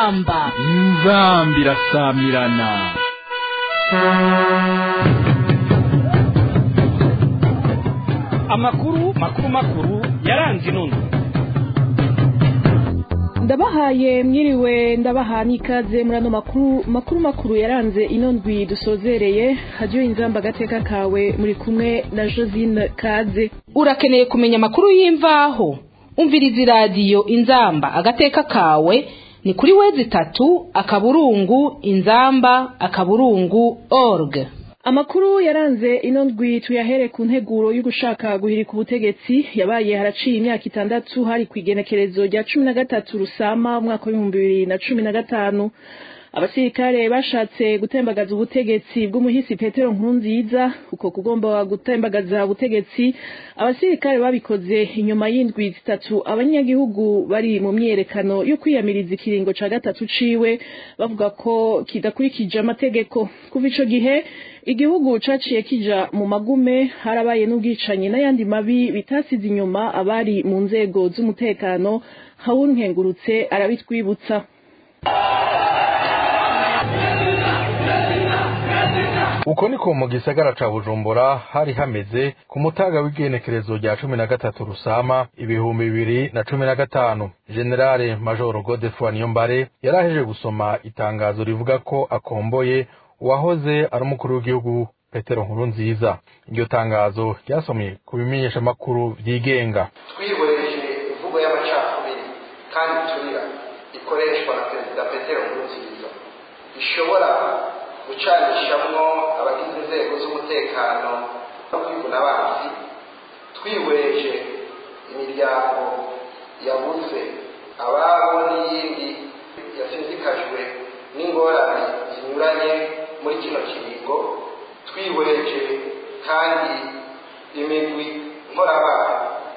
inzamba inzambi irasamirana amakuru makuru makuru yaranze inono ndabahaye mwiriwe ndabaha n'ikaze muri ano makuru makuru makuru yaranze ino ndwi dusozereye hajyiwe inzamba agateka kawe muri kumwe na josine kaze urakeneye kumenya amakuru y'imvaho umviriza iradiyo inzamba agateka kawe ni kuri wezi itatu akaburungu inzamba akaburungu org amakuru yaranze ino ndwi tuyahere ku nteguro yo gushaka guhirika ubutegetsi yabaye haraciye imyaka itandatu hari ku igenekerezo rya cumi na gatatu rusama umwaka w'ibihumbi bibiri na cumi na gatanu abasirikare bashatse gutembagaza ubutegetsi bw'umuhisi petero nkurunziza uko kugomba gutembagaza ubutegetsi abasirikare babikoze inyuma y'indwi zitatu abanyagihugu bari mu myiyerekano yo kwiyamiriza ikiringo ca gatatu ciwe bavuga ko kidakurikije amategeko kuva ico gihe igihugu caciye kija mu magume harabaye n'ubwicanyi n'ayandi mabi bitasize inyuma abari mu nzego z'umutekano hawunkengurutse arabitwibutsa uko niko mu gisagara ca bujumbura hari hameze ku mutaga w'igenekerezo rya cumi na gatatu rusama ibihumbi bibiri na cumi na gatanu generale majoro godefroid niyombare yaraheje gusoma itangazo rivuga ko akomboye uwahoze ari umukuru w'igihugu petero nkuru nziza iryo tangazo ryasomye ku bimenyeshamakuru vyigenga twihweje imvugo y'amacakubiri kandi turira ikoreshwa na perezida petero nkuru nziza ishobora gucanishamwo abagize inzego z'umutekano no kwivuna abanzi twihweje imiryango yabuze ababo n'iyindi yasizikajwe n'ingorane zinyuranye muri kino kiringo twihweje kandi imigwi nkorabana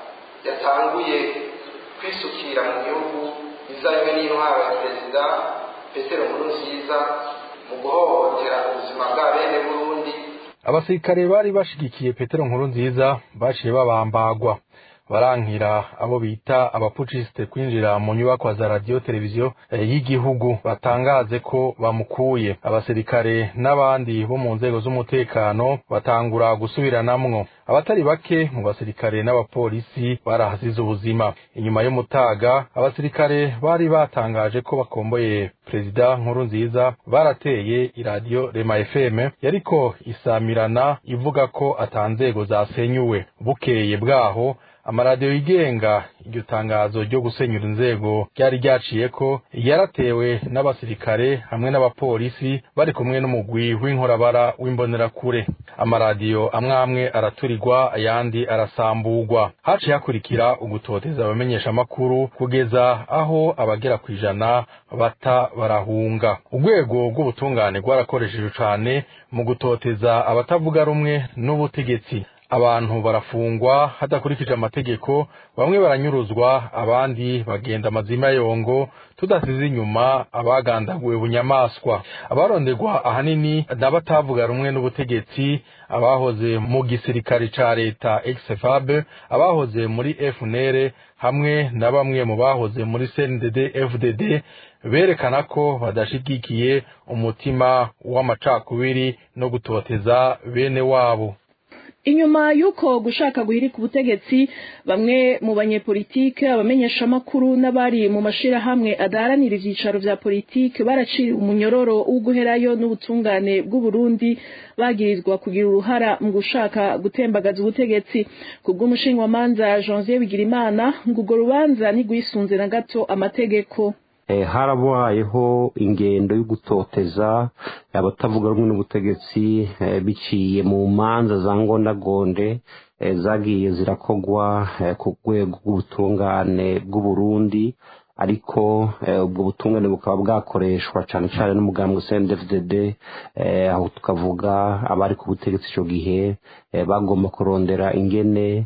yatanguye kwisukira mu gihugu izanywe n'intwaro ya perezida petero nkurunziza mu guhohotera ubuzima bwa bene burundi abasirikare bari bashigikiye petero nkuru nziza baciye babambagwa barankira abo bita abapucisite kwinjira mu nyubakwa za radiyo televiziyo y'igihugu batangaze ko bamukuye abasirikare n'abandi bo mu nzego z'umutekano batangura gusubiranamwo abatari bake mu basirikare n'abapolisi barahasize ubuzima inyuma y'umutaga abasirikare bari batangaje ko bakomboye perezida nkuru nziza barateye iradiyo rema fm yariko isamirana ivuga ko atanzego zasenyuwe bukeye bwaho amaradiyo yigenga iryo tangazo ryo gusenyura inzego ryari ryaciye ko yaratewe n'abasirikare hamwe n'abapolisi bari kumwe n'umugwi w'inkorabara w'imbonerakure amaradiyo amwe amwe araturirwa ayandi arasamburwa haciye hakurikira ugutoteza abamenyeshamakuru kugeza aho abagera ku ijana bata barahunga urwego rw'ubutungane rwarakoresheje cane mu gutoteza abatavuga rumwe n'ubutegetsi abantu barafungwa hadakurikije amategeko bamwe baranyuruzwa abandi bagenda amazima yongo tudasize inyuma abagandaguwe bunyamaswa abaronderwa ahanini n'abatavuga rumwe n'ubutegetsi abahoze mu gisirikare ca leta exfab abahoze muri fnr hamwe na bamwe mu bahoze muri cndd fdd berekana ko badashigikiye umutima w'amacakubiri no gutoteza bene wabo inyuma y'uko gushaka guhirika ubutegetsi bamwe mu banyepolitike abamenyeshamakuru n'abari mu mashirahamwe adaharanira ivyicaro vya politike baraciriwe umunyororo wo guherayo n'ubutungane bw'uburundi bagirizwa kugira uruhara mu gushaka gutembagaza ubutegetsi ku bw'umushingamanza janvier bigirimana ngo urwo rubanza ntigwisunze na gato amategeko harabayeho ingendo yo gutoteza abatavuga rumwe n'ubutegetsi biciye mu manza za ngondagonde zagiye zirakogwa ku rwego rw'ubutungane bw'uburundi ariko ubwo butungane bukaba bwakoreshwa cyane cyane n'umugambwe CNDD-FDD aho tukavuga abari ku butegetsi icyo gihe bagomba kurondera ingene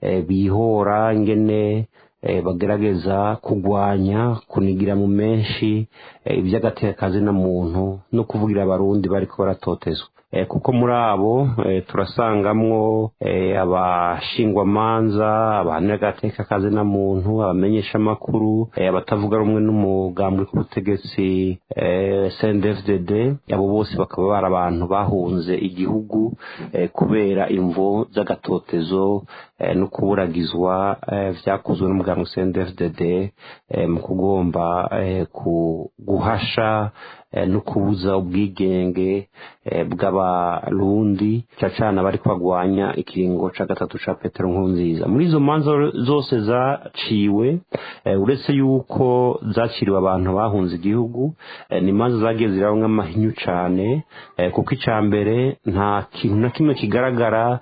bihora ingene bagerageza kugwanya kunigira mu menshi iby'agatekazi na muntu no kuvugira abarundi bariko baratotezwa kuko muri abo turasangamwo abashingwamanza abahanira agateka kazi na muntu abamenyesha amakuru abatavuga rumwe n'umugambi w'ubutegetsi CNDD-FDD abo bose bakaba bari abantu bahunze igihugu kubera imvo z'agatotezo no kuburagizwa vyakozwe n'umugambi CNDD-FDD mu kugomba guhasha no kubuza ubwigenge bw'abarundi cacana bari kwagwanya ikiringo ca gatatu ca petero nkurunziza muri izo manza zose zaciwe uretse yuko zaciriwe abantu bahunze igihugu ni imanza zagiye zirabamwo amahinyu cane kuko ica mbere nta kintu na kimwe kigaragara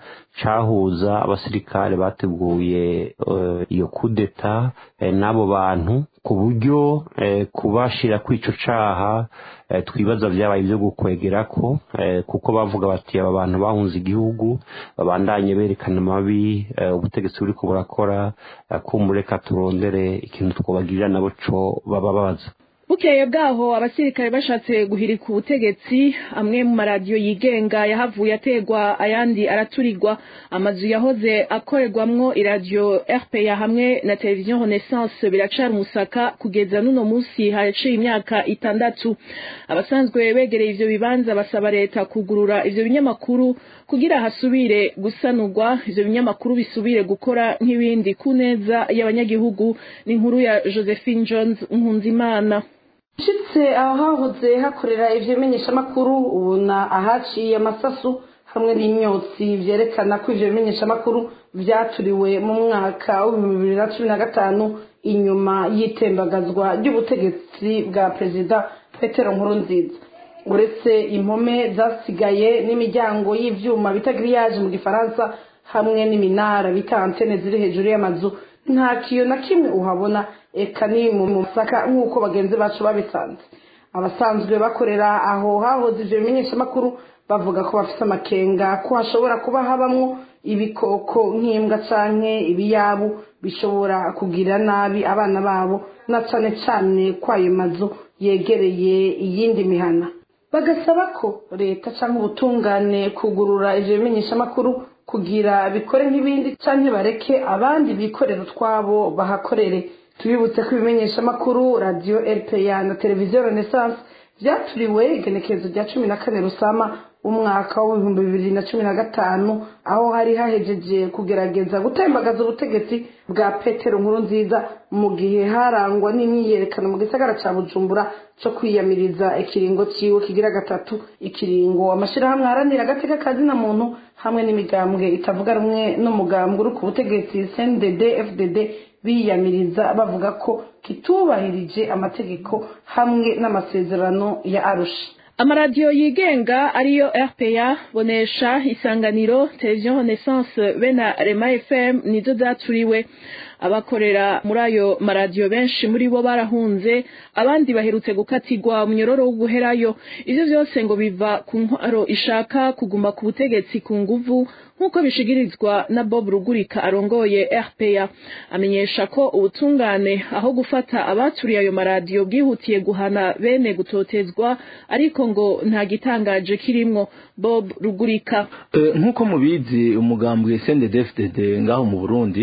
cahuza abasirikare bateguye iyo kudeta n'abo bantu ku buryo kubashira kw'ico caha twibaza vyabaye ivyo gukwegerako kuko bavuga bati aba bantu bahunze igihugu babandanye berekana amabi ubutegetsi buriko burakora kumureka turondere ikintu twobagirira nabo co baba babaza bukeye bwaho abasirikare bashatse guhirika ubutegetsi amwe mu maradiyo yigenga yahavuye ategwa ayandi araturirwa amazu yahoze akorerwamwo iradiyo rpa hamwe na televiziyo renaissance biracara umusaka kugeza n'uno munsi haraciye imyaka itandatu abasanzwe begereye ivyo bibanza basaba leta kugurura ivyo binyamakuru kugira hasubire gusanurwa ivyo binyamakuru bisubire gukora nk'ibindi ku neza y'abanyagihugu n'inkuru ya josephine jones nkunzimana ushitse aho hahoze hakorera ivyo bimenyeshamakuru ubona ahaciye amasasu hamwe n'imyotsi vyerekana ko ivyo bimenyeshamakuru vyaturiwe mu mwaka w'ibihumbi bibiri na cumi na gatanu inyuma y'itembagazwa ry'ubutegetsi bwa perezida petero nkurunziza uretse impome zasigaye n'imiryango y'ivyuma bita giriyaje mu gifaransa hamwe n'iminara bita antene ziri hejuru y'amazu nta kiyo na kimwe uhabona eka ni mu masaka nk'uko bagenzi bacu babisanze abasanzwe bakorera aho hahoze ivyo bimenyeshamakuru bavuga ko bafite amakenga ko hashobora kuba habamwo ibikoko nk'imbwa canke ibiyabu bishobora kugira nabi abana babo na cane cane kwayo mazu yegereye iyindi mihana bagasaba ko leta canke ubutungane kugurura ivyo bimenyeshamakuru kugira bikore nk'ibindi canke bareke abandi bikorera utwabo bahakorere tubibutse ko ibimenyeshamakuru radiyo rpa na televiziyo renaissance vyaturiwe igenekerezo rya cumi na kane rusama umwaka w'ibihumbi bibiri na cumi na gatanu aho hari hahejeje kugerageza gutembagaza ubutegetsi bwa petero nkuru nziza mu gihe harangwa n'imyiyerekano mu gisagara ca bujumbura co kwiyamiriza ikiringo ciwe kigira gatatu ikiringo amashirahamwe aharanira agateka kazina muntu hamwe n'imigambwe itavuga rumwe n'umugambwe uri ku butegetsi cndd fdd biyamiriza bavuga ko kitubahirije amategeko hamwe n'amasezerano ya arusha amaradiyo yigenga ariyo rpa bonesha isanganiro televiziyo renaissance be na rema fm nizo zaturiwe abakorera muri ayo maradiyo benshi muri bo barahunze abandi baherutse gukatirwa munyororo wo guherayo ivyo vyose ngo biva ku ntwaro ishaka kuguma ku butegetsi ku nguvu nk'uko bishigirizwa na bob rugurika arongoye rpa amenyesha ko ubutungane aho gufata abaturiye ayo maradiyo bwihutiye guhana bene gutotezwa ariko ngo nta gitangaje kirimwo bob rugurika nk'uko mubizi umugambwe cndd ngaho mu burundi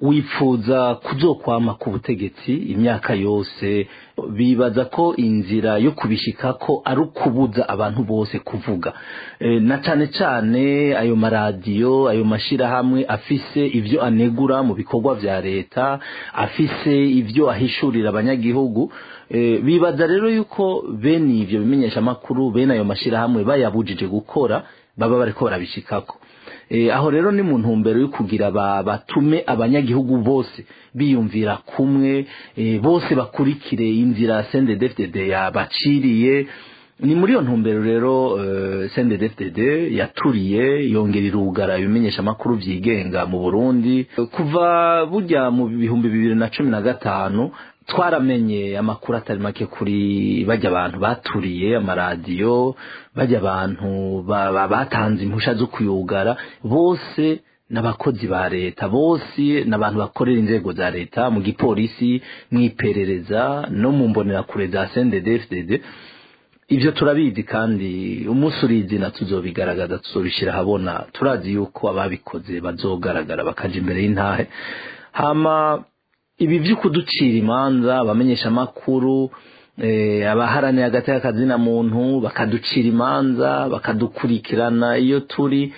wipfuza kuzokwama ku butegetsi imyaka yose bibaza ko inzira yo kubishika ko ari ukubuza abantu bose kuvuga e, na cane cane ayo maradiyo ayo mashirahamwe afise ivyo anegura mu bikorwa vya leta afise ivyo ahishurira abanyagihugu e, bibaza rero yuko bene ivyo bimenyesha makuru bene ayo mashirahamwe bayabujije gukora baba bariko barabishikako aho rero ni mu ntumbero yo kugira batume abanyagihugu bose biyumvira kumwe bose bakurikire inzira CNDD-FDD yabaciriye ni muri iyo ntumbero rero CNDD-FDD yaturiye yongera irugara ibimenyesha amakuru byigenga mu Burundi kuva burya mu bihumbi bibiri na cumi na gatanu twaramenye amakuru atari make kuri bajya abantu baturiye amaradiyo bajya abantu batanze impusha zo kuyugara bose n'abakozi ba leta bose n'abantu bakorera inzego za leta mu gipolisi mu iperereza no mu mbonerakure za CNDD-FDD ibyo turabizi kandi umunsi urizina tuzobigaragaza tuzobishyira ahabona turazi yuko ababikoze bazogaragara bakaja imbere y'intahe hama ibi byo kuducira imanza abamenyesha amakuru abaharanira hagati y'akazina muntu bakaducira imanza bakadukurikirana iyo turi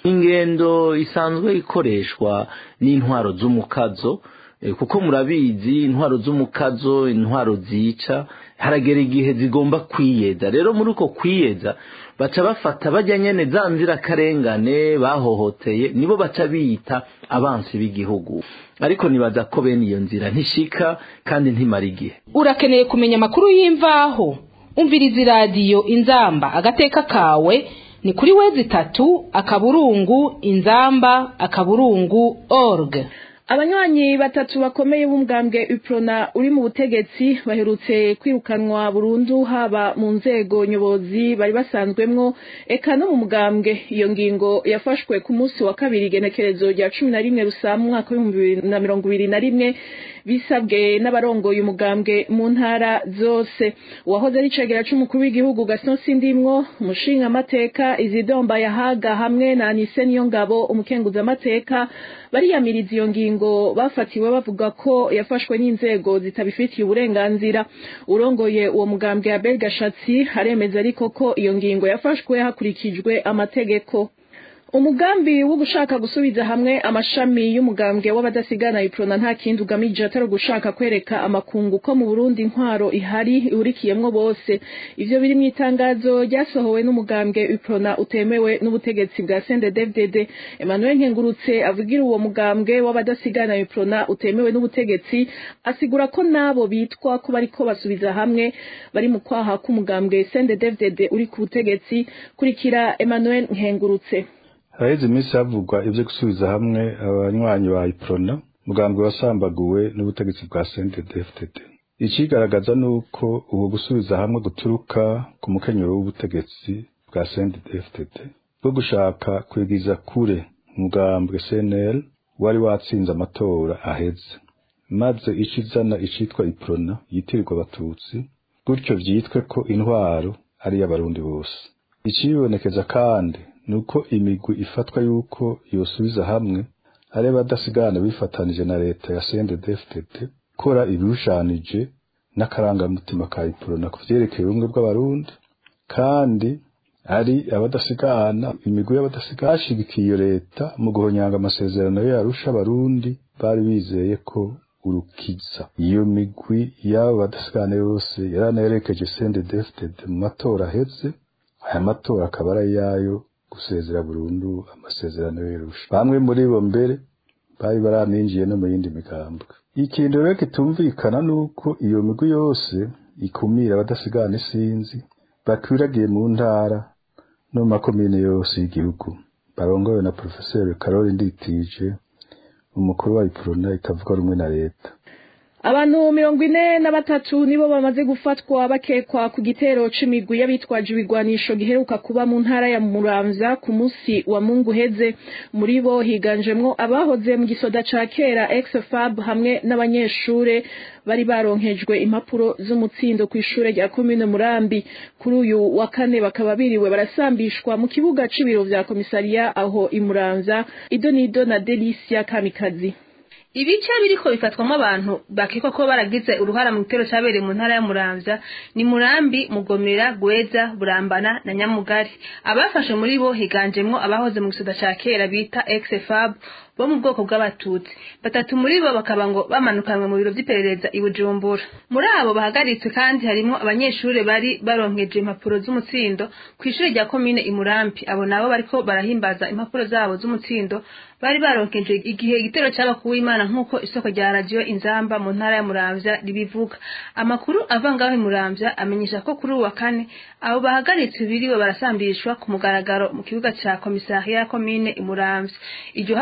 ingendo isanzwe ikoreshwa n'intwaro z'umukazo kuko murabizi intwaro z'umukazo intwaro zica haragera igihe zigomba kwiyeza rero muri uko kwiyeza baca bafata bajya nyene za nzirakarengane bahohoteye nibo baca biyita abansi b'igihugu ariko nibaza ko bene iyo nzira ntishika kandi ntimara igihe urakeneye kumenya amakuru y'imvaho umviriza iradiyo inzamba agateka kawe ni kuri wezi itatu akaburungu inzamba akaburungu org abanywanyi batatu bakomeye b'umugambwe uprona uri mu butegetsi baherutse kwirukanwa burundu haba mu nzego nyobozi bari basanzwemwo eka no mu mugambwe iyo ngingo yafashwe ku munsi wa kabiri igenekerezo rya cumi na rimwe rusama umwaka w'ibihumbi bibiri na mirongo ibiri na rimwe bisabwe n'abarongoye umugambwe mu ntara zose uwahoze ari cegera c'umukuru w'igihugu Gaston Sindimwo umushinga amateka izidomba yahaga hamwe na Anise Niyongabo umukenguza amateka bariyamiriza iyo ngingo bafatiwe bavuga ko yafashwe n'inzego zitabifitiye uburenganzira urongoye uwo mugambwe ya Belgashatsi aremeza ariko ko iyo ngingo yafashwe hakurikijwe amategeko umugambi wo gushaka gusubiza hamwe amashami y'umugambwe w'abadasigana iprona nta kindi ugamije atari gushaka kwereka amakungu ko mu Burundi intwaro ihari ihurikiyemwo bose ivyo biri mu itangazo ryasohowe n'umugambwe iprona utemewe n'ubutegetsi bwa CNDD-FDD Emmanuel Nkengurutse avugira uwo mugambwe w'abadasigana iprona utemewe n'ubutegetsi asigura ko nabo bitwa ko bariko basubiza hamwe bari mu kwaha k'umugambwe CNDD-FDD uri ku butegetsi kurikira Emmanuel Nkengurutse haraheze iminsi havugwa ibyo gusubiza hamwe abanywanyi ba iprona mugambwe wasambaguwe n'ubutegetsi bwa CNDD-FDD ikigaragaza nuko ubu gusubiza hamwe guturuka ku mukenyero w'ubutegetsi bwa CNDD-FDD bwo gushaka kwigiza kure umugambwe CNL wari watsinze amatora aheze maze ico izana icitwa iprona yitirirwa abatutsi gutyo vyitwe ko intwaro ari y'abarundi bose icibonekeza kandi nuko imigwi ifatwa yuko yosubiza hamwe ari abadasigana bifatanije na leta ya CNDD-FDD kora ibirushanije n'akarangamutima ka iprona ku vyerekeye ubumwe bw'abarundi kandi ari abadasigana imigwi y'abadasigana bashigikiye iyo leta mu guhonyanga amasezerano yo yarusha abarundi bari bizeye ko urukiza iyo migwi y'abo badasigana yose yaranayerekeje CNDD-FDD mu matora aheze aya matora akaba ari ayayo gusezera burundu amasezerano y'irusha bamwe muri bo mbere bari baraninjiye no mu yindi migambwe ikintu rero kitumvikana nuko iyo migwi yose ikumira abadasigana isinzi bakwiragiye mu ntara no mu makomine yose y'igihugu barongowe na profeseri Karoli Nditije umukuru wa iprona itavuga rumwe na leta abantu mirongo ine na batatu nibo bamaze gufatwa bakekwa ku gitero c'imigwi y'abitwaje ibigwanisho giheruka kuba mu ntara ya muramvya ku musi wa mungu heze muri bo higanjemwo abahoze mu gisoda ca kera ex-fab hamwe n'abanyeshure bari baronkejwe impapuro z'umutsindo ku ishure rya komine murambi kuri uyu wa kane bakaba biriwe barasambishwa mu kibuga c'ibiro vya komisariya aho imuramvya idonido na delisia kamikazi ibice biriko bifatwamo abantu bakekwa ko baragize uruhara mu gitero cyabereye mu ntara ya Muramvya ni Murambi Mugomera Gweza Burambana na Nyamugari abafashe muri bo higanjemwo abahoze mu gisoda ca kera bita ex-fab bo mu bwoko bw'abatutsi batatu muri bo bakaba ngo bamanukanwe mu biro vy'iperereza i Bujumbura muri abo bahagaritswe kandi harimwo abanyeshure bari baronkeje impapuro z'umutsindo kw'ishure rya komine Imurambi abo nabo bariko barahimbaza impapuro zabo z'umutsindo bari baronkeje igihe igitero cy'abakuwe imana nk'uko isoko rya radio inzamba mu ntara ya Muramvya ribivuga amakuru ava ngaho i Muramvya amenyesha ko kuri uwa kane abo bahagaritswe biriwe barasambishwa ku mugaragaro mu kibuga ca komisariya ya komine Imuramvya iryo hagarikwa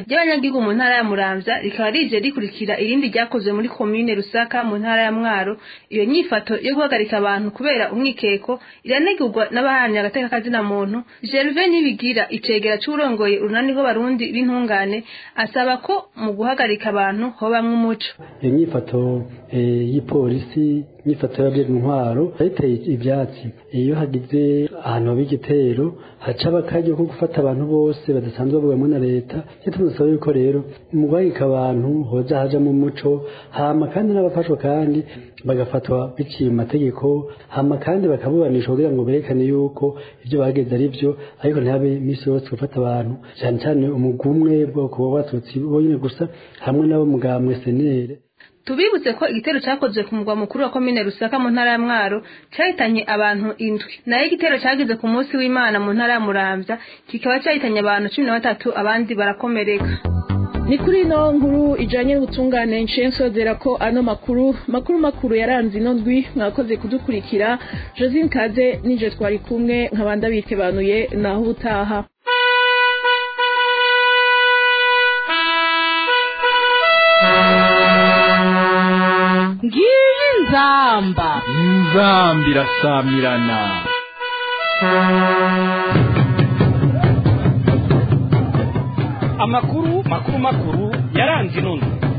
ry'abanyagihugu mu ntara ya muramvya rikaba rije rikurikira irindi ryakozwe muri komine rusaka mu ntara ya mwaro iyo nyifato yo guhagarika abantu kubera umwikeko iranegurwa n'abaharanira agateka kazina muntu gerve nibigira icegera c'urongoye urunani rw'abarundi b'intungane asaba ko mu guhagarika abantu hobamwo umuco iyo nyifato y'ipolisi nyifato y'abajejwe intwaro yayiteye ivyatsi iyo hagize ahantu haba igitero haca akaryo ko gufata abantu bose badasanzwe bavugwamo na leta icyo tumusaba yuko rero mu guhagarika abantu hoza hajamo umuco hama kandi n'abafashwa kandi bagafatwa biciye mu mategeko hama kandi bakabubanisha kugira ngo berekane yuko ibyo bageze ari byo ariko ntihabe iminsi yose gufata abantu cyane cyane umugwi umwe bwoko bw'abatutsi bonyine gusa hamwe n'abo mugambwe senere tubibutse ko igitero cyakozwe ku mugwa mukuru wa komine rusaka mu ntara ya mwaro cyahitanye abantu indwi nayo igitero cyagize ku munsi w'imana mu ntara ya muramvya kikaba cyahitanye abantu cumi na batatu abandi barakomereka ni kuri ino nkuru ijanye n'ubutungane nciye nsozera ko ano makuru makuru makuru yaranze ino ndwi mwakoze kudukurikira josine kaze nije twari kumwe nkabanda bikebanuye naho ubutaha ngiyi nzamba inzamba irasamirana amakuru makuru makuru yaranze ino ndwi